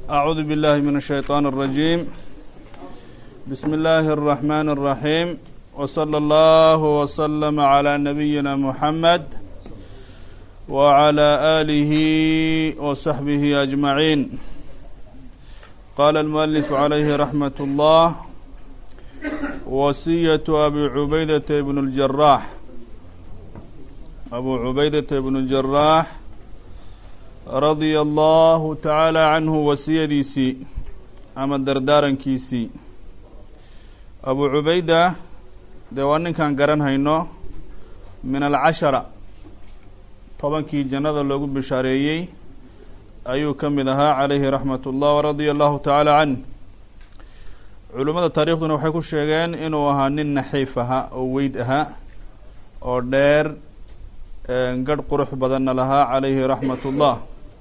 أعوذ بالله من الشيطان الرجيم بسم الله الرحمن الرحيم وصلى الله وسلم على نبينا محمد وعلى آله وصحبه أجمعين قال المؤلف عليه رحمة الله وصية أبي عبيدة بن الجراح أبو عبيدة بن الجراح radia allahu tacaala canhu wasiyadiisii ama dardaarankiisii abu cubayda dee waa ninkaan garan hayno min alcashara tobankii jannada loogu bishaareeyey ayuu ka mid ahaa calayhi raxmat ullah waradia allahu tacaala canh culimmada taariikhduna waxay ku sheegeen inuu ahaa nin naxiif ahaa oo weyd ahaa oo dheer gadh qurux badanna lahaa calayhi raxmat ullah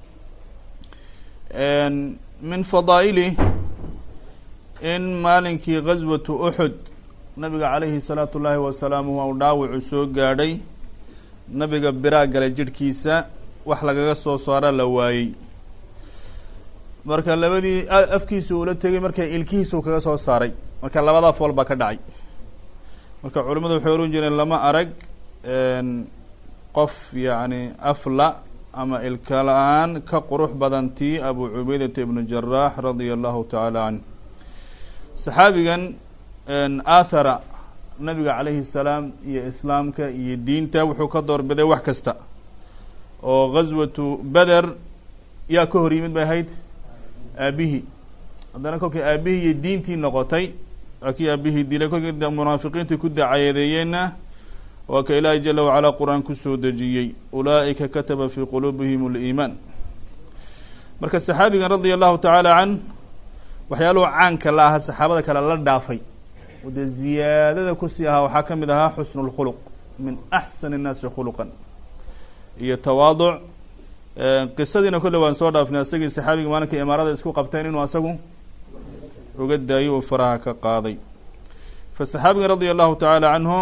min fadaa'ilih in maalinkii gaswatu uxud nabiga calayhi salaatu ullaahi wasalaamu uu dhaawacu soo gaadhay nabiga biraa galay jidhkiisa wax lagaga soo saara la waayey marka labadii afkiisa uula tegay marka ilkihiisuu kaga soo saaray marka labadaa fool baa ka dhacay marka culimmadu waxay oran jireen lama arag qof yacni afla ama ilka la-aan ka qurux badan tii abu cubaydata ibnu jaraax radia allahu tacaala canh saxaabigan aathara nabiga calayhi salaam iyo islaamka iyo diinta wuxuu ka doorbiday wax kasta oo gaswatu beder yaa ka hor yimid bay ahayd aabihii haddana kolkii aabihii iyo diintii noqotay waa kii aabihii dilay kolkii munaafiqiintii ku dacayadeeyeenna waa ka ilaahay jala wacalaa qur-aan kusoo dejiyey ulaa'ika kataba fii quluubihim اliimaan marka saxaabigan radia allahu tacaala can waxyaaluhu caanka la ahaa saxaabada kale la dhaafay oo dee ziyaadada kusii ahaa waxaa ka mid ahaa xusnu اlkhuluq min axsan الnaasi khuluqan iyo tawaaduc qisadiina kolle waan soo dhaafnay asagii saxaabiga maalinka imaarada isku qabteen inuu asagu uga daayo uu faraha ka qaaday fa saxaabigan radia allahu tacaala canhu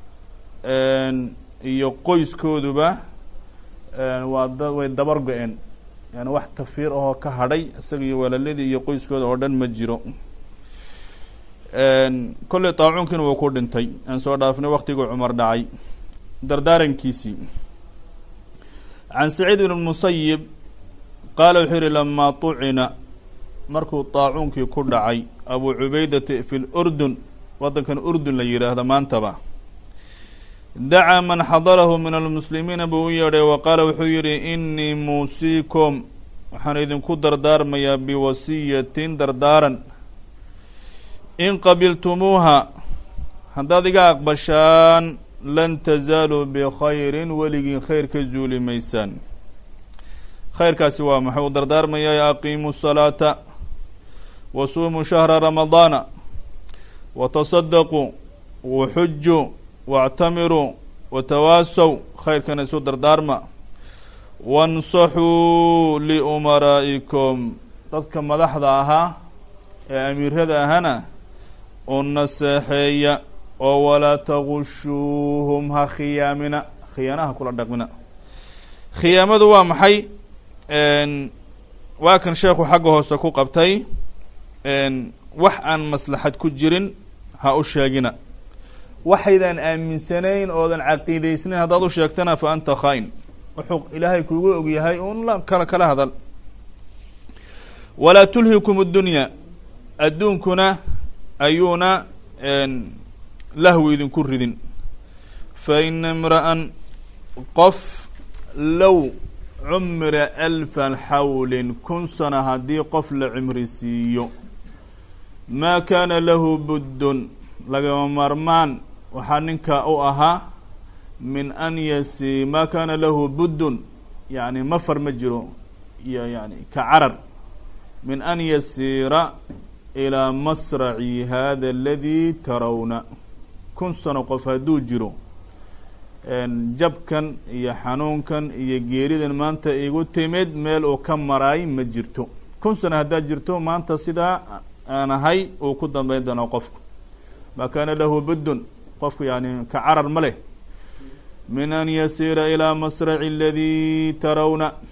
iyo qoyskooduba waa da way dabar go-een yani wax tafiir ahoo ka hadhay isaga iyo walaaladii iyo qoyskooda oo dhan ma jiro kolley taacuunkiina wuu ku dhintay aan soo dhaafnay waktiguu cumar dhacay dardaarankiisii can saciid ibn musayib qaala wuxuu yihi lamaa tucina markuu taacuunkii ku dhacay abu cubaydata fi lurdun waddankan urdun la yidhaahdo maantaba dacaa man xadarahu min almuslimiina buu u yeedhay wa qaala wuxuu yidhi inii muusiikum waxaan idinku dardaarmayaa biwasiyatin dardaaran in qabiltumuuha haddaad iga aqbashaan lan tazaaluu bikhayrin weligii khayr ka zuuli maysaan khayrkaasi waa maxay uu dardaarmayaa aqiimuu salaata wa suumuu shahra ramadaana wa tasadaquu waxujuu wاctamiruu watawaasow khayrkana isu dardaarma wansaxuu liumaraa'ikum dadka madaxda ahaa ee amiirada ahana u naseexeeya oo walaa tagushuuhum ha khiyaamina khiyaanaha kula dhaqmina khiyaamadu waa maxay waa kan sheekhu xagga hoose ku qabtay wax aan maslaxad ku jirin ha u sheegina waxaydaan aaminsanayn oodan caqiidaysnayn haddaad u sheegtana fa anta khaa-in wuxuu ilaahay kuugu ogyahay un la kala kala hadal walaa tulhikum اddunya adduunkuna ayuuna lahwi idinku ridin fa ina imra'an qof low cumira alfa xawlin kun sana haddii qof la cimri siiyo maa kaana lahu buddun lagama maarmaan waxaa ninka u ahaa min an yasi maa kaana lahu buddun yani mafar ma jiro iyo yani ka carar min an yasiira ilaa masraci hada aladi tarawna kun sano qof hadduu jiro jabkan iyo xanuunkan iyo geeridan maanta igu timid meel uu ka maraay ma jirto kun sano haddaad jirto maanta sidaa aan ahay uu ku dambeyn doonaa qofku maa kaana lahu buddun qofku yani ka carar ma leh min an yasiira ilaa masraci aladii tarawna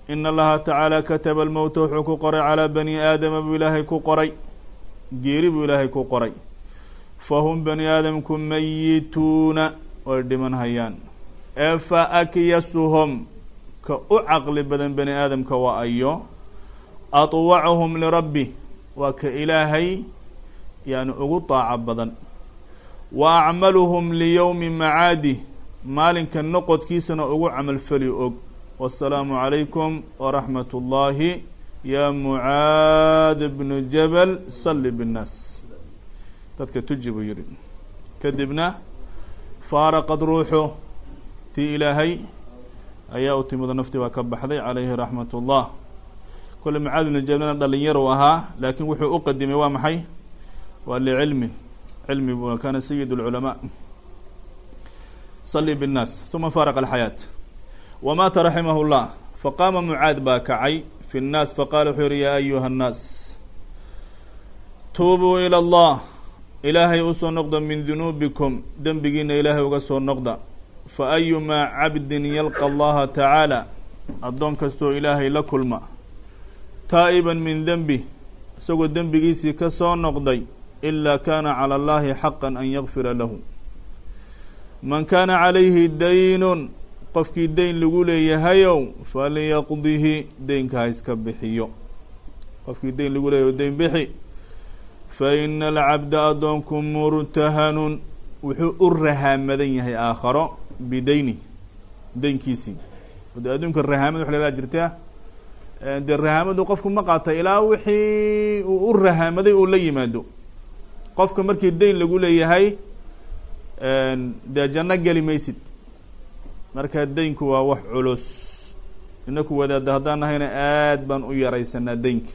in allaha tacaala kataba almowta wuxuu ku qoray calaa bani aadama buu ilaahay ku qoray geeri buu ilaahay ku qoray fahum bani aadamku mayituuna way dhiman hayaan ee fa akyasuhum ka u caqli badan bani aadamka waa ayo atwacuhum lirabbi waa ka ilaahay yani ugu daaco badan wa acmaluhum liyowmi macaadi maalinka noqodkiisana ugu camalfali og wasalaamu calaykum waraxmat ullaahi ya mucaad bnu jabal salli binnaas dadka tuji buu yihi kadibna faaraqad ruuxu tii ilaahay ayaa u timida naftii baa ka baxday calayhi raxmat ullah kole mucaad bnu jabalna dhalinyar u ahaa laakiin wuxuu u qadimay waa maxay waa licilmi cilmi bu kana sayid اlculamaa salli bالnaas uma faaraqa alxayaat wamaata raximah اllah faqaama mucaad baa kacay fi الnaas faqala wuxuu yihi yaa ayuha الnaas tuubuu ilى اllah ilaahay usoo noqda min dunuubikum dembigiina ilaahay uga soo noqda faayumaa cabdin yalqa allaha tacaala addoon kastoo ilaahay la kulma taa'iban min denbi isagoo dembigiisii ka soo noqday ilaa kana calى اllahi xaqa an yakfira lahu man kaana calayhi daynun qofkii deyn lagu leeyahayow faliyaqdihi deynka ha iska bixiyo qofkii deyn lagu leeyahay deyn bixi fa ina alcabda addoonku murtahanun wuxuu u rahaamadan yahay aakharo bideyni deynkiisii de adduunka rahaamad wax lagaa jirtaa dee rahaamadu qofku ma qaata ilaa wixii uu u rahaamaday uu la yimaado qofka markii deyn lagu leeyahay dee janno geli maysid marka deynku waa wax culus inaku wadaada haddaan nahayna aad baan u yaraysanaa deynka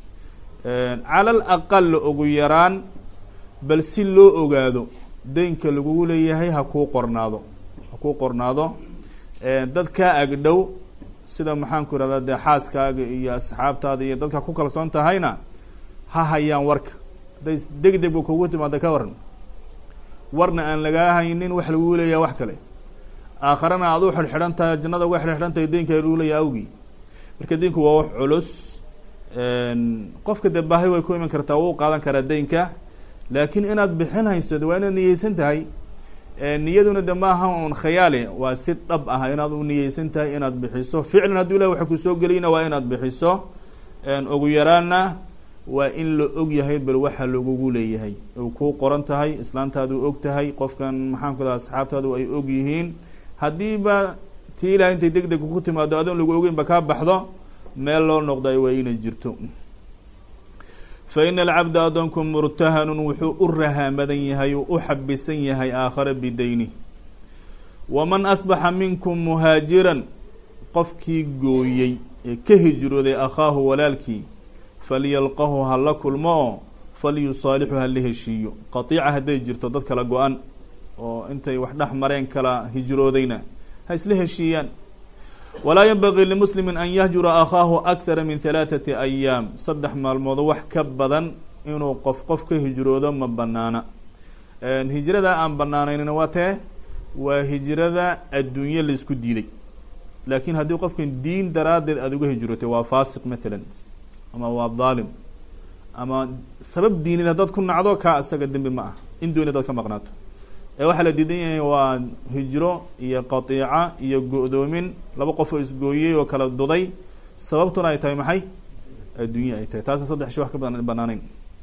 cala al aqal ugu yaraan bal si loo ogaado deynka lagugu leeyahay ha kuu qornaado ha kuu qornaado dad kaa agdhow sida maxaan ku irahdaa dee xaaskaaga iyo asxaabtaada iyo dadka ku kalsoon tahayna ha hayaan warka hadday deg deg ba kugu timaada ka waran warna aan lagaa haynin wax lagu leeyaha wax kale aakharana aad u xidhxidhan tahay jannada uga xidhxidhan tahay deynka lagu leeyaha awgii marka deynku waa wax culus qofka dee baahi way ku iman kartaa wuu qaadan karaa deynka laakiin inaad bixin hayso waa inaad niyeysan tahay niyaduna de maaha un khayaali waa si dhab ah inaad u niyeysan tahay inaad bixiso ficlan hadduu ilahi waxa kusoo geliyna waa inaad bixiso ugu yaraana waa in la og yahay bal waxa lagugu leeyahay u kuu qoran tahay islaantaadu og tahay qofkan maxaan ku daa asxaabtaadu ay og yihiin haddiiba tii ilahay intay deg deg ku timaado adoon lagu ogeyn ba kaa baxdo meel loo noqday waa inay jirto fa ina alcabda addoonku murtahanun wuxuu u rahaamadan yahay uu u xabisan yahay aakhare bideyni waman asbaxa minkum muhaajiran qofkii gooyey ee ka hijrooday akhaahu walaalkii falyalqahu ha la kulmo oo falyusaalixu ha la heshiiyo qatiica hadday jirto dad kala go-an oo intay wax dhex mareen kala hijroodayna ha isla heshiiyaan walaa yanbagii limuslimin an yahjura akhaahu akthara min halaathati ayaam saddex maalmood wax ka badan inuu qof qof ka hijroodo ma banaana hijrada aan banaanaynina waa tee waa hijrada adduunye laisku diiday laakiin haddii qofkan diin daraaddeed aada uga hijrootay waa faasiq mathalan ama waa daalim ama sabab diinid haddaad ku nacdo kaa isaga dembi ma ah in dooni hadaad ka maqnaato ee waxaa la diidan yahay waa hijro iyo qatiica iyo go-doomin laba qof oo isgooyey oo kala duday sababtuna ay tahay maxay adduunye ay tahay taasna saddex shi wax ka badan banaanayn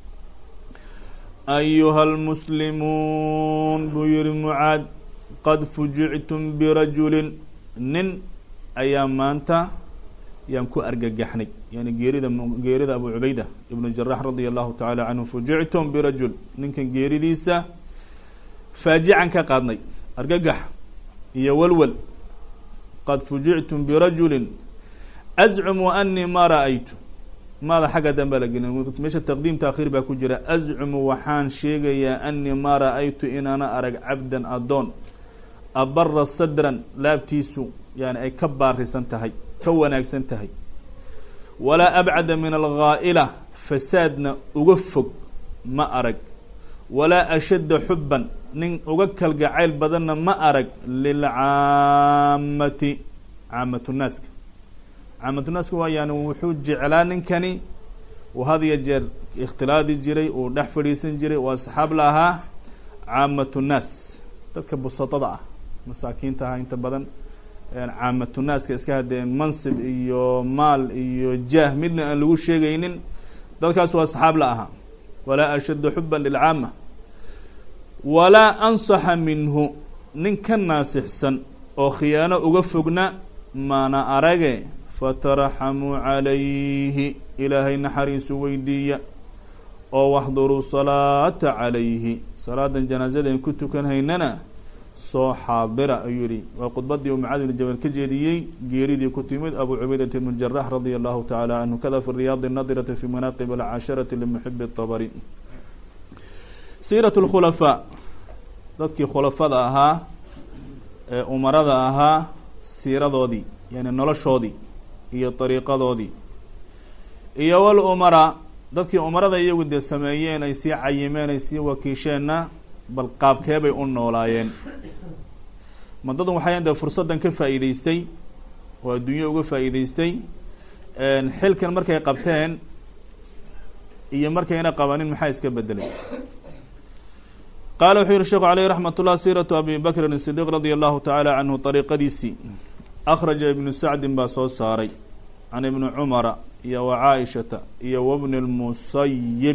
ayuha lmuslimuun buu yihi mucaad qad fujictum birajulin nin ayaa maanta yaan ku argagaxnay yani geerida geerida abu cubayda ibnu jarax radia allahu tacaala canhu fujictum birajul ninkan geeridiisa faajican ka qaadnay argagax iyo walwal qad fujictum birajulin azcumu anii ma ra-aytu maada xagga danbaa la gelin meesha taqdiim taakhiir baa ku jira azcumu waxaan sheegayaa anii ma ra-aytu inaana arag cabdan addoon abara sadran laabtiisu yani ay ka baarisan tahay ka wanaagsan tahay walaa abcada min alghaa'ila fasaadna uga fog ma arag walaa ashadda xubban nin uga kalgacayl badanna ma arag lilcaamati caamatu naaska caamatunaasku waa yani wuxuu jeclaa ninkani uu had iyo jeer ikhtilaadi jiray uu dhex fadhiisan jiray uu asxaab la ahaa caamatunaas dadka busatada ah masaakiinta ah inta badan caamatunaaska iska haddee mansib iyo maal iyo jaah midna aan lagu sheegaynin dadkaas waa asxaab la ahaa walaa ashaddu xuban lilcaama walaa ansaxa minhu nin ka naasixsan oo khiyaano uga fogna maana arage fataraxamuu calayhi ilaahay naxariisu weydiiya oo waxduruu salaata calayhi salaadan janaasadaen ku tukan haynana soo xaadira ayuu yihi waa khudbadii uu mucaad ibn jabal ka jeediyey geeridii ku timid abu cubaydat ibn jarax radia allahu tacaala canhu kada fi riyaadi nadirati fi manaaqib alcasharati limuxibi اtabari siirat اlkhulafaa dadkii khulafada ahaa ee umarada ahaa siiradoodii yani noloshoodii iyo dariiqadoodii iyo wal umara dadkii umarada iyagu dee sameeyeen ay sii cayimeen ay sii wakiisheenna bal qaabkeebay u noolaayeen ma dadun waxayan dee fursaddan ka faa'iideystay oo adduunyo uga faa'iideystay xilkan markay qabteen iyo markayna qabanin maxaa iska bedelay qaala wuxuu yihi sheekhu aleyh raxmat ullah siiratu abi bakrin sidiiq radia allahu tacaala canhu dariiqadiisii akhraja ibnu sacdin baa soo saaray can ibni cumara iyo wa caaishata iyo wabni lmusayib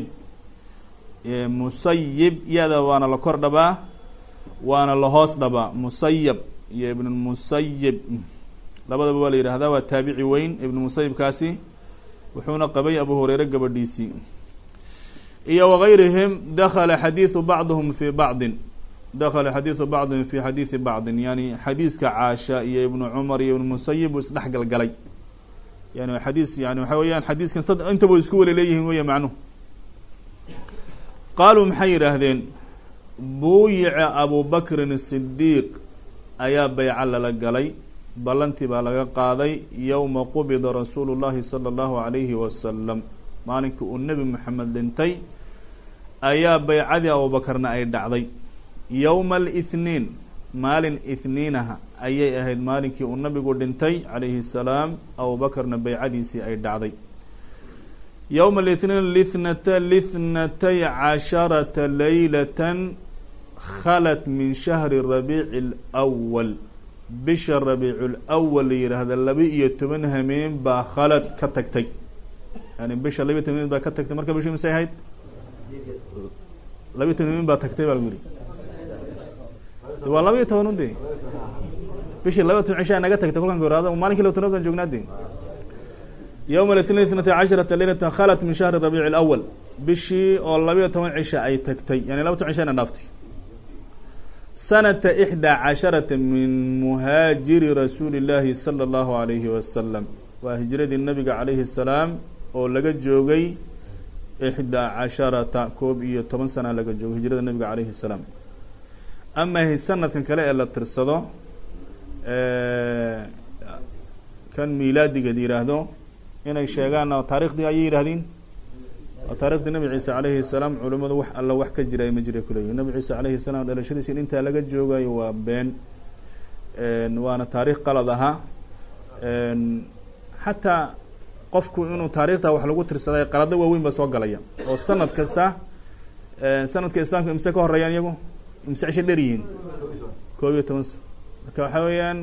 musayib yada waana la kor dhabaa waana la hoos dhabaa musayab iyo ibn musayib labadaba waa la yihahdaa waa taabici weyn ibn musayibkaasi wuxuuna qabay abu hureyre gabadhiisii iyo wagayrihim dakala xadiidu bacdihum fi bacdin dakala xadiidu bacdihim fi xadiidi bacdin yani xadiiska caasha iyo ibnu cumar iyo ibn musayib uu isdhex galgalay yani xadiis yani waxa weeyaan xadiiskan sad intaba isku wala leeyihiin weya macnuhu qaaluu maxay yidhaahdeen buuyica abu bakrin sidiiq ayaa bayco lala galay ballantii baa laga qaaday yowma qubida rasuulu llahi sala allahu alayhi wasalam maalinkii uu nebi moxamed dhintay ayaa baycadii abubakarna ay dhacday yowma alithniin maalin ithniinaha ayay ahayd maalinkii uu nabigu dhintay calayhi salaam abubakarna baycadiisii ay dhacday yowma alithniin lithnata lithnatay casharata laylatan khalat min shahri rabiici lwal bisha rabiicu lwal la yidhaahda laba iyo toban hameen baa khalad ka tagtay yani bisha laba iyo toban hameen baa ka tagtay marka bishu misay ahayd laba iyo toban hameen baa tagtay baa lagu yihi waa laba iyo toban ude bishii laba toban cishaa naga tagtay kolkan goraada malinkii laba toban baan joognaa de yowma litnain itnatay casharata leylatan khalat min shahri rabiici lawal bishii oo labayo toban cisha ay tagtay yani laba toban cisha na dhaaftay sanata ixdaa casharata min muhaajiri rasuuli llaahi sala allahu alayhi wasalam waa hijradii nabiga calayhi salaam oo laga joogay ixdaa casharata koob iyo toban sana laga joogay hijrada nabiga calayhi salaam ama sanadkan kale ee la tirsado kan miilaadigeed yihaahdo inay sheegaan taarikhdii ayay yidhahdeen waa taarikhdii nabi ciise calayhi salaam culimadu wax alla wax ka jira ma jira kuleeyihin nabi ciise calayhi salaam dhalashadiisi in intaa laga joogayo waa been waana taarikh qalad ahaa xataa qofku inuu taarikhda wax lagu tirsaday qalado waaweyn baa soo galaya oo sanad kasta sanadka islaamka imse ka horeeyaan iyagu imse cisho dher yihiin koob iyo toban sa marka waxaa weeyaan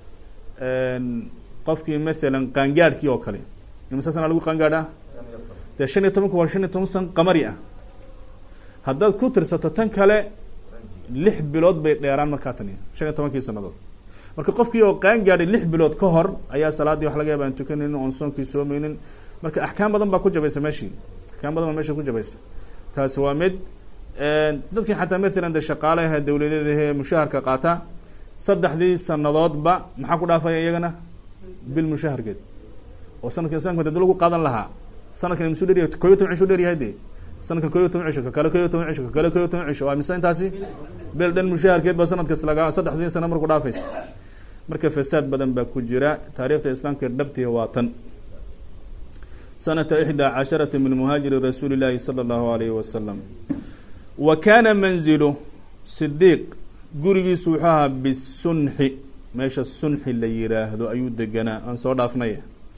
qofkii mathalan qaangaadhkii oo kale imse sana lagu qaangaadha dee shan iyo tobanku waa shan iyo toban san qamari ah haddaad ku tirsato tan kale lix bilood bay dheeraan markaa tani shan iyo tobankii sanadood marka qofkii oo qaangaadhay lix bilood ka hor ayaa salaaddii wax laga yaaba aan tukanaynin oon soonkii soomeynin marka axkaam badan baa ku jabaysa meeshii axkaam badan baa meesha ku jabaysa taasi waa mid dadkii xataa mathalan de shaqaalaha dawladeed ahee mushaharka qaata saddexdii sanadoodba maxaa ku dhaafaya iyagana bil mushaharkeed oo sanadka islamka dad lagu qaadan lahaa sanadkan imsu dheryahay koo iyo toban cishu dheryahay de sanadkan koo iyo toban cisho kakale koo iyo toban cisho kakale koo iyo toban cisho waa mise intaasi bil dhan mushaharkeed ba sanadkas laga saddexdii sana marku dhaafaysa marka fasaad badan baa ku jira taarikhda islaamka dhabtiga waa tan sanata ixdaa casharata min muhaajiri rasuuli llaahi sala allahu alayhi wasalam wa kaana manzilu sidiiq gurigiisu wuxuu ahaa bisunxi meesha sunxi la yiraahdo ayuu deganaa aan soo dhaafnay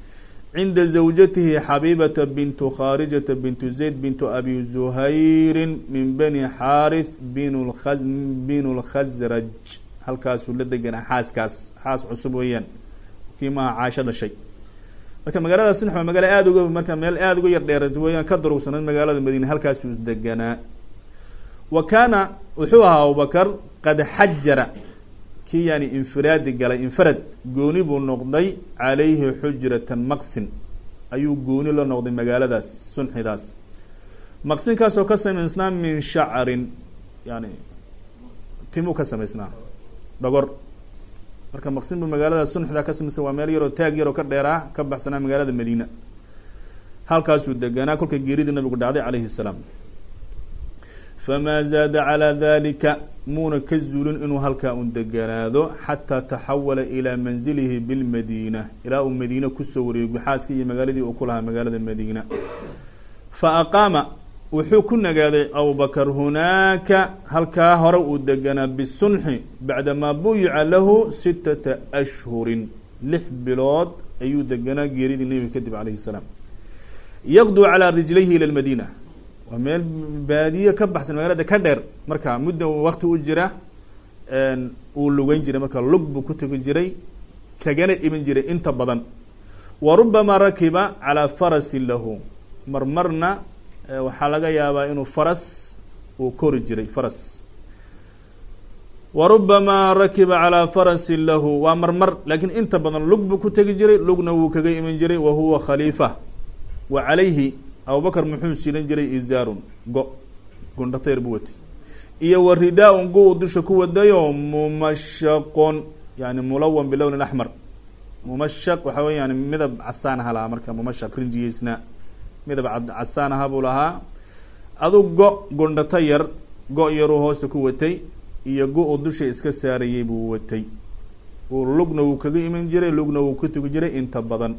cinda zawjatihi xabiibata bintu khaarijata bintu zayd bintu abi zuhayrin min bani xaarith bin lka binu lkhasraj halkaasuu la deganaa xaaskaas xaas cusub weeyaan kii maha caasho dhashay marka magaalada sinx waa magaalo aada uga marka meel aada uga yar dheera weyaan ka durugsanayd magaalada madiine halkaasuu deganaa wa kaana wuxuu ahaa abubakar qad xajara kii yani infiraadi galay infarad gooni buu noqday calayhi xujratan maqsin ayuu gooni la noqday magaaladaas sunxidaas maqsinkaasoo ka samaysnaa min shacrin yani timuu ka samaysnaa dhogor marka maqsin buu magaalada sunxda ka samaysan waa meel yaroo taag yaroo ka dheeraa ka baxsanaa magaalada madiina halkaasuu deganaa kolka geeridii nabigu dhacday calayhi salaam famaa zaada calaa dalika muuna ka zuulin inuu halkaa un deganaado xataa taxawala ilaa manzilihi bilmadiina ilaa uu madiine kusoo wareego xaaskii iyo magaaladii uu ku lahaa magaalada madiina fa aqaama wuxuu ku nagaaday abubakar hunaaka halkaa hore uu deganaa bisunxi bacdamaa buyica lahu sitata ashhurin lix bilood ayuu deganaa geeridii nebiga kadib calayhi salaam yaqduu calaa rijlayhi ila lmadiina waa meel baadiye ka baxsan magaalada ka dheer marka mudda wakti u jira uu lugeyn jiray marka lug buu ku tegi jiray kagana iman jiray inta badan wa rubamaa rakiba calaa farasin lahu marmarna waxaa laga yaabaa inuu faras uu kori jiray faras wa rubamaa rakiba calaa farasin lahu waa marmar laakiin inta badan lug buu ku tegi jiray lugna wuu kaga iman jiray wa huwa khaliifa wa calayhi abubakar muxuu silan jiray izaarun go gundhatayr buu watay iyo wa ridaa-un go u dusha ku wadayo mumashaqon yani mulawan bilownin axmar mumashaq waxa wey yani midab casaan aha lahaa marka mumashaq rinjiyeysnaa midab casaan aha buu lahaa adu go gundhato yar go yaruu hoosta ku watay iyo go u dusha iska saarayay buu watay uu lugna wuu kaga iman jiray lugna wuu ku tugi jiray inta badan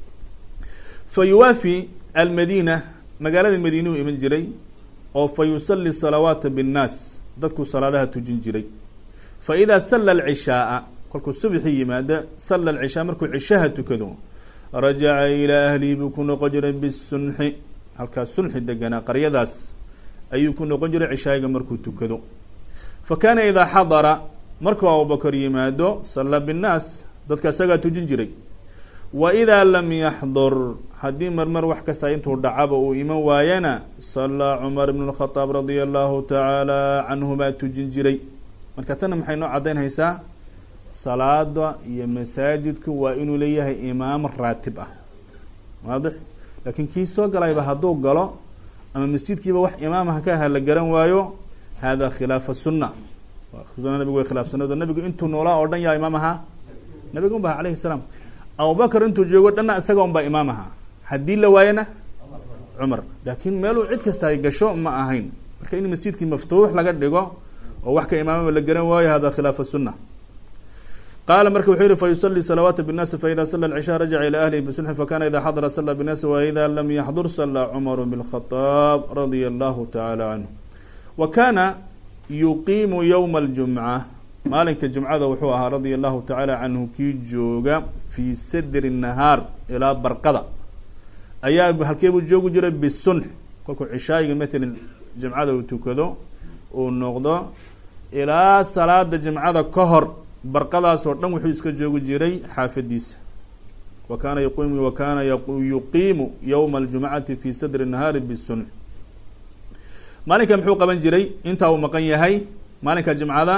fa yuwaafi almadiina magaalada madiina uu iman jiray oo fa yusali salawaata binnaas dadkuu salaadaha tujin jiray fa idaa salla alcishaaa kolkuu subxii yimaada salla alcishaa markuu cishaha tukado rajaca ilaa ahlihi buu ku noqon jiray bisunxi halkaas sunxi deganaa qaryadaas ayuu ku noqon jiray cishaayiga markuu tukado fa kaana idaa xadara markuu abubakar yimaado salla binnaas dadka isagaa tujin jiray wa idaa lam yaxdur haddii marmar wax kasta intuu dhacaba uu iman waayana sallaa cumar ibn lkhadaab radia allahu tacaala canhu baa tujin jiray marka tana maxay noo caddaynhaysaa salaada iyo masaajidku waa inuu leeyahay imaam raatib ah waadix laakiin kii soo galayba hadduu galo ama masjidkiiba wax imaamha ka aha la garan waayo hada khilaafa sunna suna nabigu way khilaafsanado nabigu intuu noolaa oo dhan yaa imaam ahaa nabiga un ba alayhi salaam abubakar intuu joogo dhanna isaga un baa imaam ahaa haddii la waayana cumar laakiin meeluu cid kasta ay gasho ma ahayn marka in masjidkii maftuux laga dhigo oo wax ka imaamaba la garan waayo hada khilaafa sunna qaala marka wuxuu yihi fayusali salawaata bالnaasi faida sala الcishaa rajaca ilى ahlihi bisunxi fakana ida xadara sala bالnaasi waida lam yaxdur sala cumar bn الkhطaab radia allahu taعala canhu wa kana yuqiimu ywma اljumca maalinka jumcada wuxuu ahaa radia allahu tacaala canhu kii jooga fii sadri nahaar ilaa barqada ayaa halkeebuu joogi jiray bisunx kolkuu cishaayiga matalan jimcada uu tukado uu noqdo ilaa salaada jimcada ka hor barqadaas oo dhan wuxuu iska joogi jiray xaafadiisa wa kaana yqimu wa kaana yuqiimu ywma aljumcati fi sadri nahaari bisunx maalinka muxuu qaban jiray intaa uu maqan yahay maalinka jimcada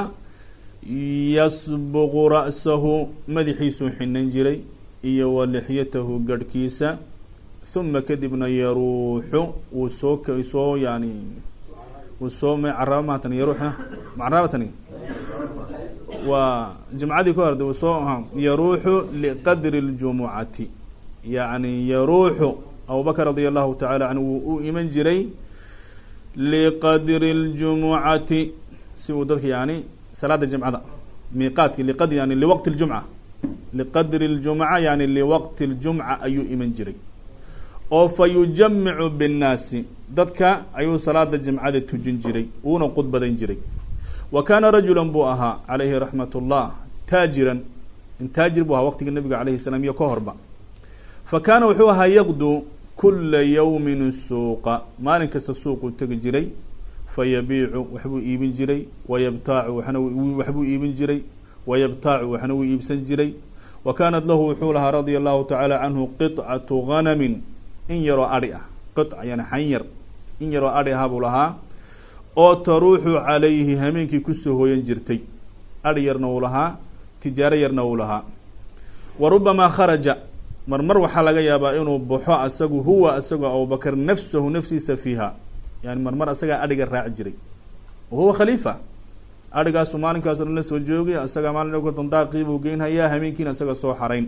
yasbuqu ra'sahu madaxiisuu xinan jiray iyo wa lixyatahu garhkiisa uma kadibna yaruuxu wuu soo soo yani wuu soo caraba maatan yaruuxa macarabatani waa jimcadii ka horde wuu soo yaruuxu liqadri اljumucati yani yaruuxu abubakr radia allahu tacaala canhu wuu u iman jiray liqadri اljumucati si uu dadka yani salaada jimcada miiqaadki liqadri yani liwaqti اljumca liqadri اljumca yani liwaqti اljumca ayuu iman jiray oo fa yujamicu binnaasi dadka ayuu salaada jimcada tujin jiray uuna qudbadan jiray wa kaana rajula buu ahaa calayhi raxmat ullah taajiran taajir buu ahaa waqtigii nabiga alayhi salaam iyo ka horba fa kaana wuxuu ahaa yaqdu kula yawmin suuqa maalin kasta suuquu tegi jiray fayabiicu waxbuu iibin jiray wayabtaacu waxna waxbuu iibin jiray wayabtaacu waxna wuu iibsan jiray wa kaanat lahu wuxuu lahaa radia allahu tacaala canhu qicatu ganamin in yaroo adhi ah qic yani xanyar in yaroo adhi ahaa buu lahaa oo taruuxu calayhi hameenkii kusoo hooyan jirtay adhi yarna wuu lahaa tijaaro yarna wuu lahaa wa rubamaa kharaja marmar waxaa laga yaabaa inuu baxo asagu huwa asagoo abubakar nafsahu nafsiisa fiiha yani marmar asagaa adhiga raaci jiray wa huwa khaliifa adhigaasu maalinkaasoo dhan la soo joogay asagaa maalin dandaaqiibuu geynhayaa hameenkiina isaga soo xarayn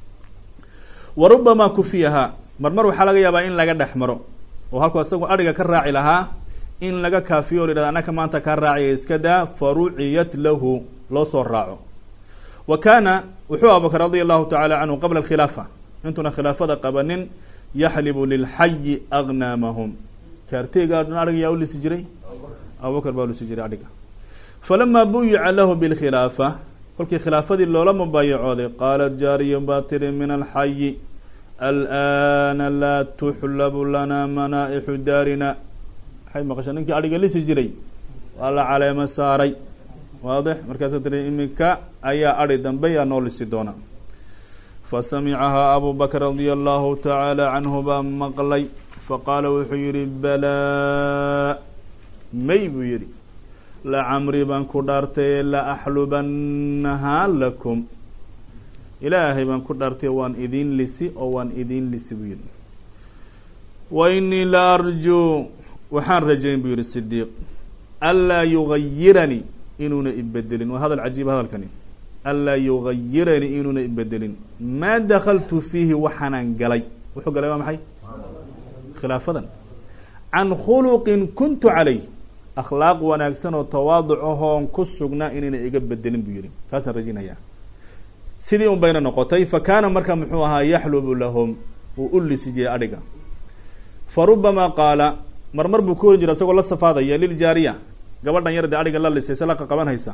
wa rubamaa kufiyahaa marmar waxaa laga yaabaa in laga dhex maro oo halkuu asagu adhiga ka raaci lahaa in laga kaafiyo o la yihahda anaka maanta kaa raacaya iska daa faruciyat lahu loo soo raaco wa kaana wuxuu abubakr radia allahu tacaala canhu qabla alkhilaafa intuuna khilaafada qabanin yaxlibu lilxayi agnaamahum kaarteyga dhan adhiga yaa u lisi jiray abubakar baa ulisi jiray adhiga falamaa buyica lahu bilkhilaafa kolkii khilaafadii loola mubaayacooday qaalat jaariya baa tiri min alxayi alana laa tuxlabu lana manaaixu daarina waxay maqasha ninkii adhiga lisi jiray waa la caleemo saaray waadix markaasa tiri iminka ayaa adhi dambe yaa noo lisi doona fasamicahaa abu bakr radia allahu tacaala canhu baa maqlay faqaala wuxuu yihi balaa may buu yihi lacamri baan ku dhaartay la axlubanahaa lakum ilaahay baan ku dhaartay waan idiin lisi oo waan idiin lisi buu yihi wa inii la arjuu waxaan rajayn buu yihi sidiiq anlaa yugayiranii inuuna ibedelin waa hadal cajiib hadalkani anlaa yugayiranii inuuna ibedelin maa dakaltu fiihi waxaanaan galay wuxuu galay waa maxay khilaafadan can khuluqin kuntu calayh akhlaaq wanaagsan oo tawaaduc ahoon ku sugnaa inayna iga bedelin buu yihi taasaan rajinayaa sidii un bayna noqotay fa kaana marka muxuu ahaa yaxlubu lahum uu u lisi jiray adhiga fa rubamaa qaala marmar buu ku oran jiray isagoo la safaadaya liljaariya gabadhan yar dee adhiga la lisaysa la qaqaban haysa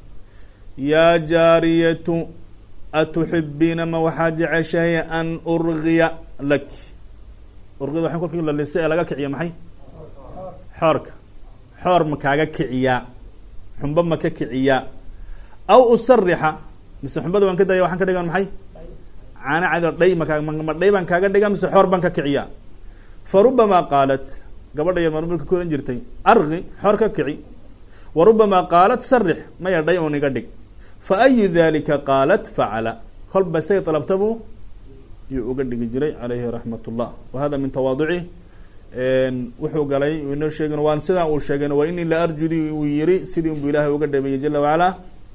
yaa jaariyatu atuxibiina ma waxaa jeceshahay an urgiya lak urgida waxan kolkii la lisay ee laga kiciya maxay xoorka xoor ma kaaga kiciyaa xumba ma ka kiciyaa aw usarixa mise xumbada waan ka daya waxaan ka dhigan maxay caana cado dhay makaa ma dhay baan kaaga dhiga mise xoor baan ka kiciyaa fa rubamaa qaalat gabadha yar marmarka ku ohan jirtay argi xoor ka kici wa rubamaa qaalat sarix maya dhay un iga dhig fa ayu dalika qaalat facala kolba say dalabtabu yuu uga dhigi jiray calayhi raxmat ullah wa hada min tawaaducih wuxuu galay inoo sheegin waan sidaa uu sheegeen wa inii la arjudi uu yiri sidii unbu ilaahay uga dhabeeyey jala wacalaa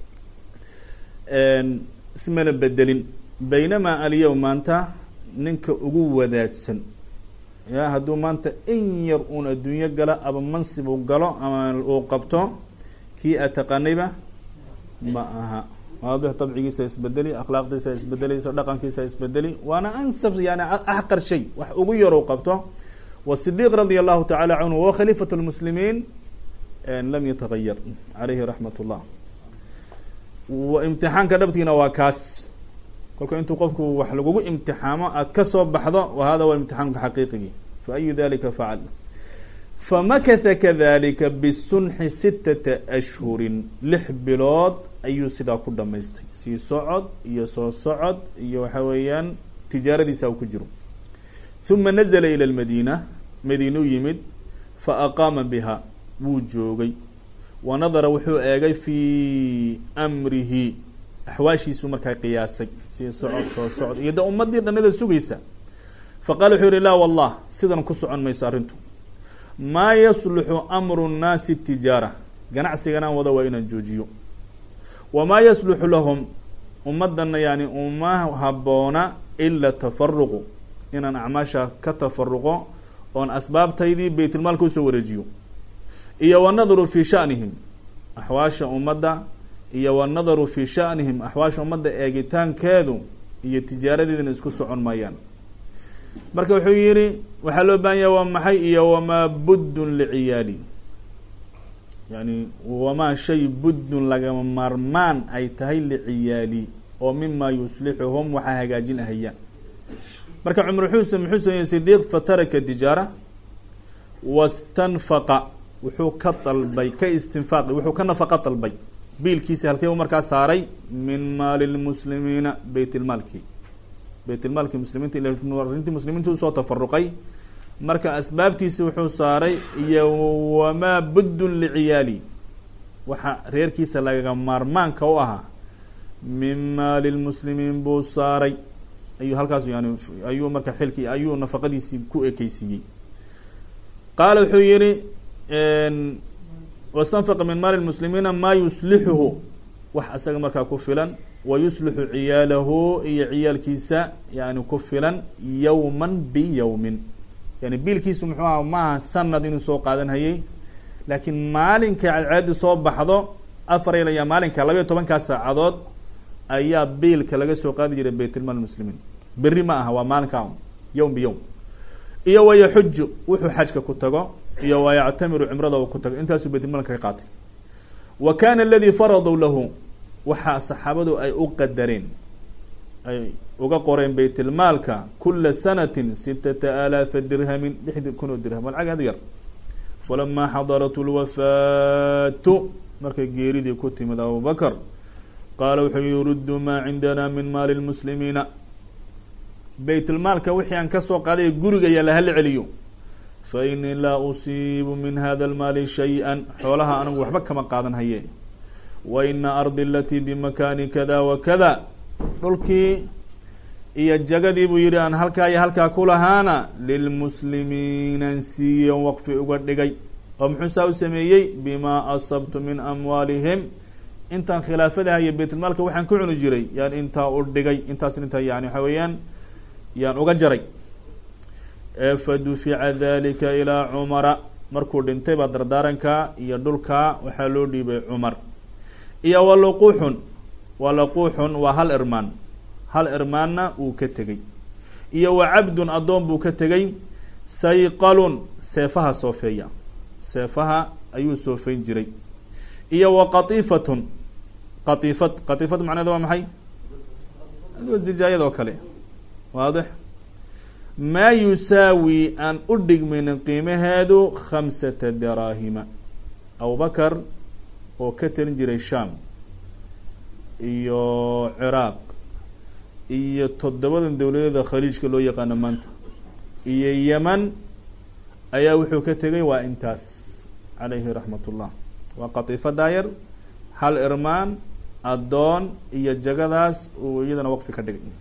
ismana bedelin baynamaa alyowm maanta ninka ugu wadaadsan ya hadduu maanta in yar uun adduunyo galo ama mansib uu galo ama uu qabto kii aad taqaanayba ma aha waadix dabcigiisa isbedeli akhlaaqdiisa isbedelaysa dhaqankiisa isbedeli waana ansab yani axqar shay wax ugu yar uu qabto wasidiq radia allahu tacala canhu wa khaliifat lmuslimiin lam yatagayar calayhi raxmat ullah imtixaanka dhabtiina waa kaas kolka intuu qofku wax lagugu imtixaamo aad kasoo baxdo wa hada wa imtixaanka xaqiiqigii fa ayu dalika facal famakatha kadalika bisunxi sitata ashhurin lix bilood ayuu sidaa ku dhamaystay sii socod iyo soo socod iyo waxa weeyaan tijaaradiisa u ku jiro uma nazla ilى lmadiina madiinu yimid faaqaama biha wuu joogay wa nadara wuxuu eegay fii amrihi axwaashiisuu markaa qiyaasay sii socod soo socod iyo de ummadii dhanida sugaysa faqala wuxuu yihi laa wallah sidan ku socon mayso arrintu maa yasluxu amru nnaasi tijaara ganacsiganaan wada waa inaan joojiyo wamaa yasluxu lahum ummadana yani uma haboona ila tafaruqu inaan acmaasha ka tafaruqo oon asbaabtaydii baytulmaalka usoo wareejiyo iyo wanadaru fi shanihim axwaasha ummadda iyo wanadaru fi shanihim axwaasha ummadda eegitaankeedu iyo tijaaradeedina isku socon maayaan marka wuxuu yihi waxaa loo baahan yaha waa maxay iyo wamaa buddun liciyaali yani wamaa shay buddun lagama maarmaan ay tahay liciyaali oo mima yuslixuhum waxaa hagaajin ahayaan marka cumar wuxuu muxuu sameeyey sidiiq fataraka tijaara wastanfaqa wuxuu ka dalbay ka istinfaaqi wuxuu ka nafaqa dalbay biilkiisi halkee u markaa saaray min maali lmuslimiina beyt lmaalki beyt lmaalki muslimiinta arintii muslimiinta usoo tafaruqay marka asbaabtiisi wuxuu saaray iyo wamaa buddun liciyaali waxa reerkiisa lagaga maarmaanka u ahaa min maali lmuslimiin buu saaray ayuu halkaas yani ayuu marka xilkii ayuu nafaqadiisii ku ekeysiiyey qaala wuxuu yihi wastanfaqa min maali lmuslimiina maa yuslixuhu wax isaga markaa ku filan wa yuslixu ciyaalahu iyo ciyaalkiisa yani ku filan yowman biyowmin yani biilkiisu muxuu aha maaha sanad inuu soo qaadan hayay laakiin maalinka cadceedi soo baxdo afar ilaya maalinka labayo tobankaa saacadood ayaa biilka laga soo qaadi jiray baytulmaal muslimiin berri ma aha waa maalinka yowm biyowm iyo wayaxuju wuxuu xajka ku tago iyo wayactamiru cimrada uu ku tago intaasuu baytulmaalka ka qaatay wa kana aladii faraduu lahu waxaa saxaabadu ay u qadareen ay uga qoreen baytulmaalka kula sanatin sitata alaafa dirhamin lixdi kun oo dirham waa lacag aad u yar falamaa xadarat lwafaatu markay geeridii ku timid abubakr qaala wuxuu yuruddu maa cindana min maali lmuslimiina baytulmaalka wixii aan kasoo qaaday guriga yaala hala celiyo fa inii laa usiibu min hada lmaali shay-an xoolaha anigu waxba kama qaadan haye wa ina ardi alatii bimakaani kada wa kada dhulkii iyo jagadii buu yihi aan halkaa iyo halkaa ku lahaana lilmuslimiinan siiyan waqfi uga dhigay oo muxuu saa u sameeyey bimaa asabtu min amwaalihim intaan khilaafadaha iyo baytulmaalka waxaan ku cuni jiray yaan intaa u dhigay intaas intaa yani waxa weeyaan yaan uga jaray fadufica dalika ilaa cumara markuu dhintay baa dardaaranka iyo dhulka waxaa loo dhiibay cumar iyo waluquuxun walaquuxun waa hal irmaan hal irmaanna uu ka tegey iyo wa cabdun addoon buu ka tegey sayqalun seefaha soofeeya seefaha ayuu soofeyn jiray iyo wa qatiifatun qatiifad qatiifad macneeda waa maxay adigoo zijaayad oo kale waadix maa yusaawi aan u dhigmaynin qiimaheedu khamsata daraahima abubakar oo ka talin jiray sham iyo ciraaq iyo toddobadan dowladeeda khaliijka loo yaqaano maanta iyo yeman ayaa wuxuu ka tegay waa intaas calayhi raxmat ullah waa qatiifa daayar hal irmaan addoon iyo jagadaas uu iyadana waqfi ka dhigay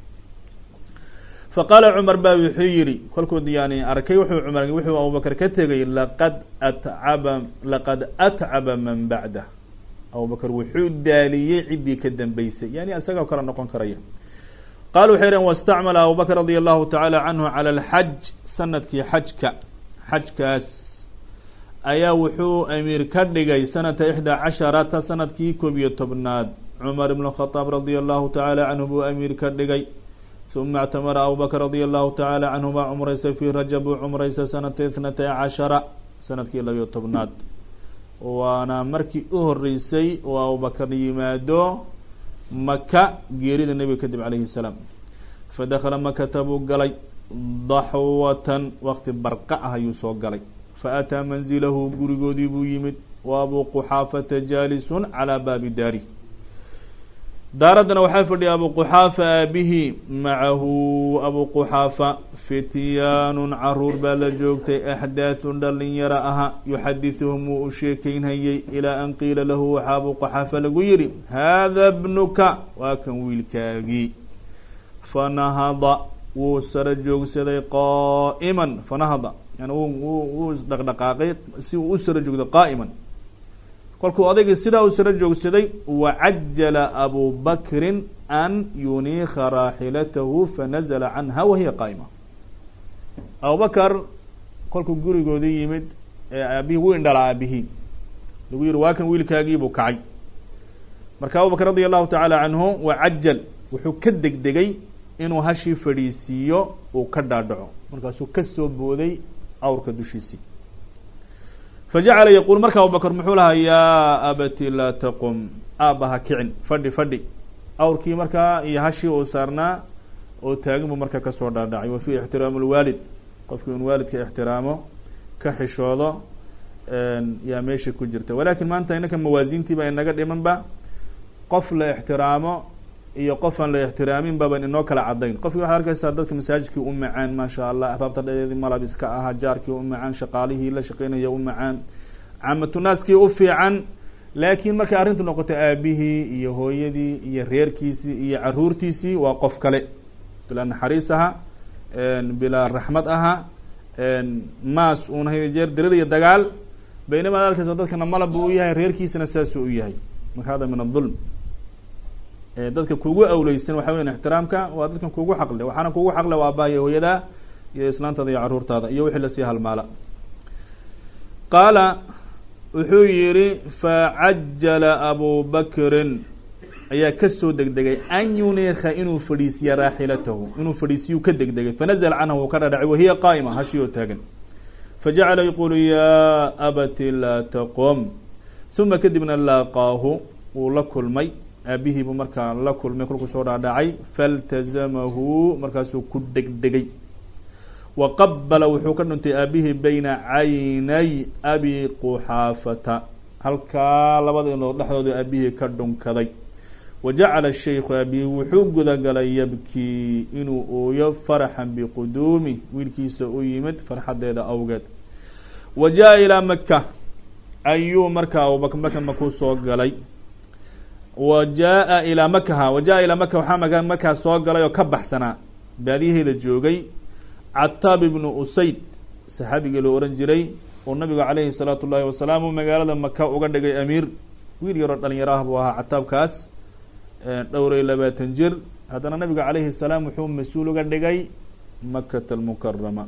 fa qaala cumar baa wuxuu yihi kolkuu yani arkay wuxuu cumar wuxuu abubakar ka tegay laqad atcaba laqad atcaba man bacdah abubakar wuxuu daaliyey ciddii ka dambeysay yani isagao kale noqon karaya qaala waxay dhaheen wastacmala abubakr radia allahu tacaala canhu cala alxaj sanadkii xajka xajkaas ayaa wuxuu amiir ka dhigay sanata ixdaa casharata sanadkii koob iyo tobnaad cumar ibn khadaab radia allahu tacaala canhu buu amiir ka dhigay uma اctamara abubakr radia allahu tacaala canhu baa cumraysa fii rajab buu cumraysa sanata ithnatay cashara sanadkii labiyo tobnaad waana markii u horeysay oo abubakar yimaado maka geerida nebiga kadib calayhi salaam fadakala makata buu galay daxwatan waqti barqa ah ayuu soo galay faataa manzilahu gurigoodii buu yimid wa abuu quxaafata jaalisun calaa baabi daari daaraddana waxaa fadhiya abuu quxaafa aabihi macahu abuu quxaafa fityaanun caruur baa la joogtay axdaathun dhalinyaro aha yuxadithuhum wuu u sheekeynhayay ilaa an qiila lahu waxaa abuu quxaafa lagu yihi haada bnuka waa kan wiilkaagii fanahada wuu sara joogsaday qaa'iman fanahada yani wuu isdhaqdhaqaaqay si uu u sara joogday qaa'iman kolkuu odaygii sidaa u sara joogsaday wacajala abu bakrin an yuniika raaxilatahu fanazla canha wahiya qaa'ima abubakar kolkuu gurigoodii yimid ee aabihii wuu indhala aabihii lagu yihi waa kan wiilkaagiibuu kacay marka abubakr radia allahu tacaala canhu wacajal wuxuu ka degdegay inuu hashii fadhiisiiyo uu ka dhaadhaco markaasuu kasoo booday awrka dushiisii fajacala yaquul marka abubakr muxuu lahaa yaa abati laa taqum aabba ha kicin fadhi fadhi awrkii markaa iyo hashii uu saarnaa oo taagan buu marka kasoo dhaadhacay wa fiihi ixtiraamu lwaalid qofkii un waalidka ixtiraamo ka xishoodo yaa meesha ku jirta walakin maanta inaka mawaasiintiiba inaga dhimanba qof la ixtiraamo iyo qof aan la ixtiraamin baban inoo kala cadayn qofkii waxaad arkeysaa dadka masaajidkii u macaan maasha allah axbaabta dhadeedii malab iska ahaa jaarkii u macaan shaqaalihii la shaqeynaya u macaan caamatunaaskii u fiican laakiin markay arrintu noqoto aabihii iyo hooyadii iyo reerkiisii iyo caruurtiisii waa qof kale bilaa naxariis aha bilaa raxmad aha maas uuna jeer dirir iyo dagaal baynama ad arkeysa dadkana malab buu u yahay reerkiisana saasuu u yahay marka hada min adulm dadka kugu awleysan waxa weyan ixtiraamka waa dadkan kugu xaqle waxaana kugu xaqle waa aabbaha iyo hooyadaa iyo islaantaada iyo caruurtaada iyo wixii lasii halmaala qaala wuxuu yihi facajala abu bakrin ayaa kasoo degdegay an yuniika inuu fadhiisiya raaxilatahu inuu fadhiisiyuu ka degdegay fanazla canhu wuu ka dhadhacay wahiya qaa'ima hashii oo taagan fajacala yaqulu ya abati laa taqom uma kadibna laaqaahu wuu la kulmay aabihii buu markaa la kulmay kolkuu soo dhaadhacay faltazamahu markaasuu ku degdegay wa qabala wuxuu ka dhuntay aabihii bayna caynay abi quxaafata halkaa labada inood dhexdooda aabihii ka dhunkaday wa jacala shaykhu aabihii wuxuu gudagalay yabkii inuu ooyo faraxan biquduumi wiilkiisa u yimid farxadeeda awgeed wa jaa ilaa maka ayuu markaa abubakr maka makuu soo galay wa jaa ilaa makaha wa jaa ilaa maka waxaa maka markaa soo galay oo ka baxsanaa baadiyaheeda joogay cataab ibnu usayd saxaabigii loo ohan jiray oo nabigu caleyhi salaatu ullahi wasalaam uu magaalada maka uga dhigay amiir wiil yaroo dhalinyaro ah buu ahaa cataabkaas dhowray labaatan jir haddana nabiga caleyhi salaam wuxuu mas-uul uga dhigay makata almukarama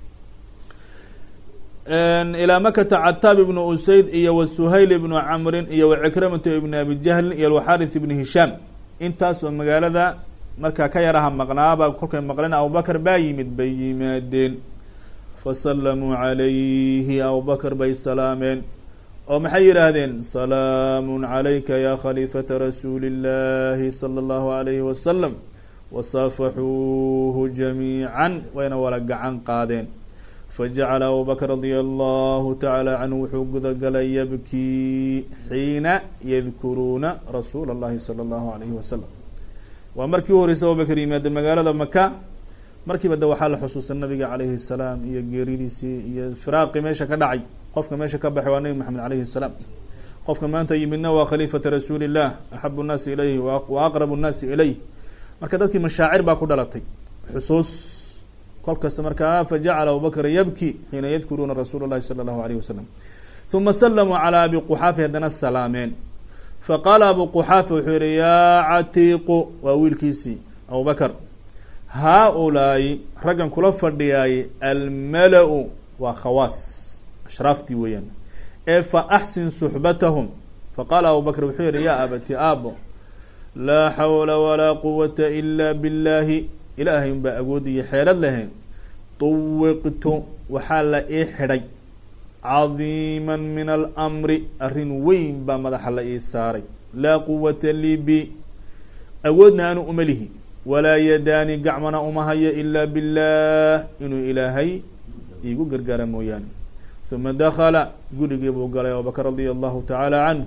ilaa makata cataab ibnu usayd iyo wa suhayl ibnu camrin iyo wa cikramata ibni abi jahlin iyo alwaxaris ibni hishaam intaas oo magaalada markaa ka yaraha maqnaaba kolkay maqleen abubakar baa yimid bay yimaadeen fasallamuu calayhi abubakar bay salaameen oo maxay yidhaahdeen salaamun calayka ya khaliifata rasuuli اllahi salى اllahu alayhi wasalam wasaafaxuuhu jamiican wayna wala gacan qaadeen fajacala abubakr radia allahu tacaala canhu wuxuu gudagalay yabkii xiina yadkuruuna rasuula اllahi salى اllahu alayhi wasalam waa markii u horreysay abubakr yimaade magaalada maka markiiba de waxaa la xusuustay nabiga calayhi salaam iyo geeridiisii iyo firaaqii meesha ka dhacay qofka meesha ka baxay waa nebi maxamed calayhi salaam qofka maanta yimidna waa khaliifata rasuuli illah axabu nnaasi ilayhi wa aqrabu nnaasi ilayh marka dadkii mashaacir baa ku dhalatay xusuus kol kasta markaa fajacala abubakr yabki xiina yadkuruuna rasuula llahi sala allahu alayh wasalam uma salamuu calaa abi quxaafi haddana salaameen faqaala abu quxaafa wuxuu yihi yaa catiiqu waa wiilkiisii abubakr haa-ulaayi raggan kula fadhiyaay almala-u waa khawaas ashraaftii weeyaan ee fa axsin suxbatahum faqaala abu bakr wuxuu yihi yaa abati aabo laa xawla walaa quwata ila biاllaahi ilaahay unbaa awood iyo xeelad lahayn tuwiqtu waxaa la ii xidhay cadiima min almri arrin weyn baa madaxa la ii saaray laa quwata lii bi awoodna aanu uma lihi walaa yadaani gacmana uma hayo ilaa biاllah inuu ilaahay iigu gargaara mooyaane uma dakala gurigii buu galay abubakr radia allahu tacaala canhu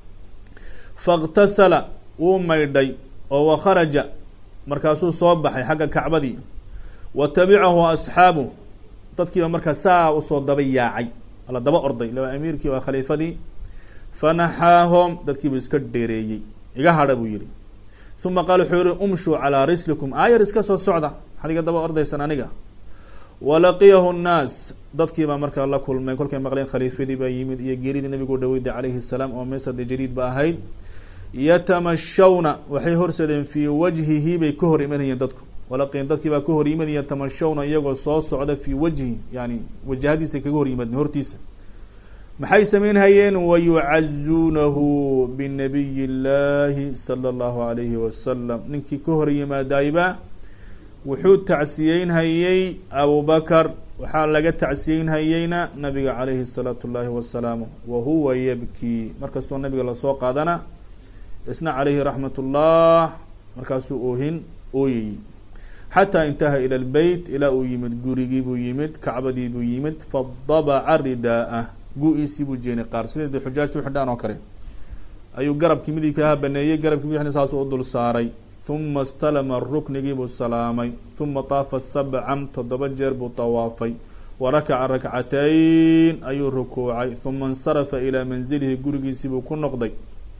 faاktasala wuu maydhay oo wakharaja markaasuu soo baxay xagga kacbadii wa tabicahu asxaabu dadkiiba markaa saa usoo daba yaacay ala daba orday laba amiirkii waa khaliifadii fanaxaahom dadkiibuu iska dheereeyey iga hadha buu yihi uma qaal wuxuu yihi umshuu calaa rislikum aayar iska soo socda maxaad iga daba ordaysan aniga walaqiyahu nnaas dadkiibaa markaa la kulmay kolkay maqleen khaliifadii baa yimid iyo geeridii nabigu dhaweyda calayhi salaam oo meesade jadiid ba ahayd yatamashawna waxay horsadeen fii wajhihi bay ka hor imanayeen dadku walaqiyan dadkii baa ka hor yimadeen yatamashawna iyagoo soo socda fii wajhi yani wajahadiisa kaga hor yimaadeen hortiisa maxay sameynhayeen wayucazuunahu binabiyi llaahi sala allahu alayhi wasalam ninkii ka hor yimaadayba wuxuu tacsiyeynhayey abubakar waxaa laga tacsiyeynhayeyna nabiga calayhi salaatu llaahi wasalaamu wa huwa yabkii markastoo nabiga lasoo qaadana isna calayhi raxmat ullah markaasuu oohin ooyayey xataa intaha ila lbeyt ilaa uu yimid gurigii buu yimid kacbadii buu yimid fadabaca ridaa-ah gu-iisii buu jeenay qaar sideed xujaajta uxidhaan oo kale ayuu garabkii midibkaha baneeyey garabkii midixna saasuu u dul saaray huma istalama ruknigii buu salaamay huma taafa sabcan toddoba jeer buu tawaafay wa rakaca rakcatayn ayuu rukuucay huma insarafa ilaa manzilihi gurigiisii buu ku noqday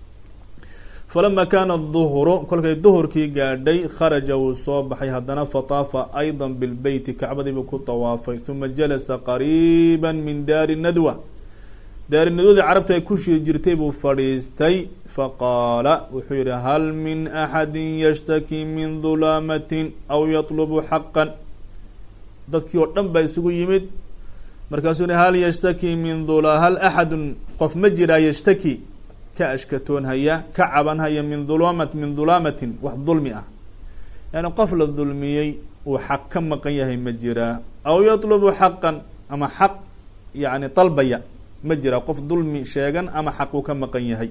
falama kaana duhru kolkay duhurkii gaadhay kharaja wuu soo baxay haddana fataafa ayda bilbeyti kacbadiibuu ku tawaafay huma jalasa qariiba min daari nadwa daari nadwadii carabta ay ku shiri jirtay buu fadhiistay faqaala wuxuu yihi hal min axadi yashtakii min dulaamatin aw yatlubu xaqan dadkii oo dhan baa isugu yimid markaasuu yihi hal yashtakii min dula hal axadun qof ma jiraa yashtaki ka ashkatoon haya ka caban haya min dulamat min dulaamatin wax dulmi ah yani qof la dulmiyey uu xaq ka maqan yahay ma jiraa aw yatlubu xaqan ama xaq yani dalbaya ma jiraa qof dulmi sheegan ama xaq uu ka maqan yahay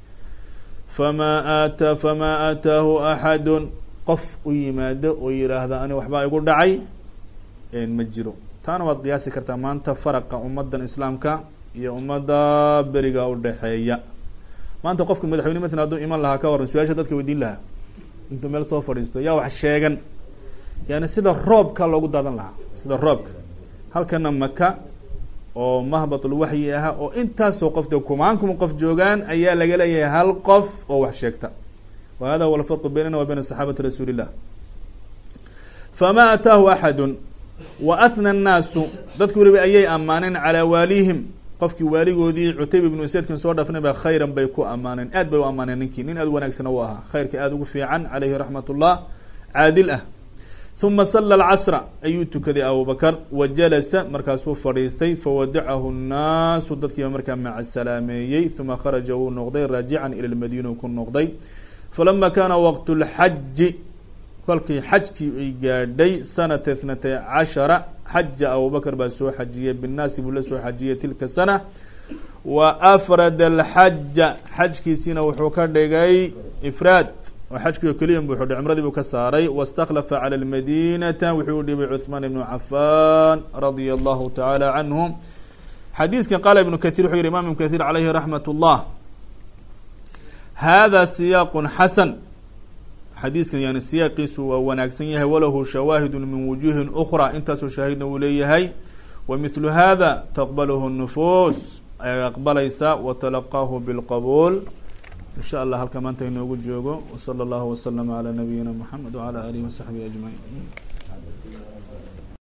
famaa aata famaa aataahu axadun qof u yimaado oo yihaahda ani waxbaa igu dhacay ma jiro taana waad qiyaasi kartaa maanta faraqa ummadan islaamka iyo ummadda beriga udhexeeya maanta qofka madaxweyne matan hadduu iman lahaa ka waran su-aasha dadka weydiin lahaa intuu meel soo fadhiisto yaa wax sheegan yani sida roobka loogu daadan lahaa sida roobka halkana maka oo mahbatul waxyi aha oo intaasoo qofta kumaankum qof joogaan ayaa laga leeyahay hal qof oo wax sheegta wa hada huwa alfarqu baynana wa bayna saxaabati rasuuli illah famaa ataahu axadun wa ahna annaasu dadku weliba ayay ammaaneen calaa waalihim qofkii waaligoodii cutayb ibnu useydkan soo dhafnay ba khayran bay ku ammaaneen aad bay u ammaaneen ninkii nin aad wanaagsana u ahaa khayrka aada ugu fiican caleyhi raxmat ullah caadil ah uma sala alcasra ayuu tukaday abubakar wa jalasa markaasuu fadhiistay fawadacahu nnaasu dadkiiba markaa macasalaameeyey uma kharaja wuu noqday raajican ila lmadiina ku noqday falama kaana waqt lxaji kolkii xajkii ay gaadhay sanata ithnatay cashara xaja abubakar baa soo xajiyey binnaasi buu la soo xajiyey tilka sana wa afrada alxaja xajkiisiina wuxuu ka dhigay ifraad oo xajkii oo keliya buu xudhay cumradii buu ka saaray waاstakhlafa calى lmadinata wuxuu u dhibay cuثmaan ibnu cafan radia allahu tacaala canhu xadiiskan qaala ibnu kahiir wuxuu yihi imam ibnu kahiir calayhi raxmat اllah hada siyaaq xasan xadiiskan yani siyaaqiisu waa wanaagsan yahay walahu shawaahidu min wujuhin ukra intaasoo shaahidna uu leeyahay wa mithlu hada taqbalahu nufuus ay aqbalaysaa watalaqaahu bilqabuul in sha allah halka maanta inoogu joogo wsala allahu waslama calaa nabiyina moxamed wacala alihi wasaxbihi ajmaciin